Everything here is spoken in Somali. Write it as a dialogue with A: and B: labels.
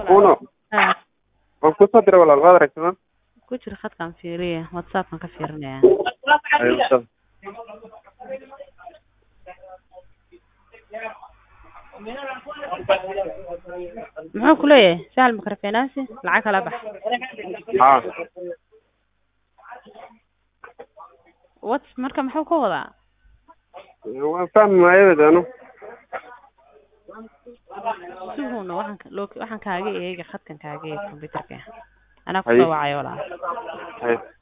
A: uno
B: ha
A: waan kusoo diray walaal waad aragtay
B: ku jira khadkaan fiiriya whatsappkan ka fiirinaya
A: Ay, whatsapp.
B: muxuu ku leeyahay sahal makarafeenaasi lacag kala bax
A: haa
B: what marka muxuu ka wadaa
A: waan fahmi maayo anu
B: suguna waxaan ka- loo- waxaan kaaga eega khadkan kaaga eega computerka anaa
A: Haye.
B: kusoo wacayo walaal
A: Hay.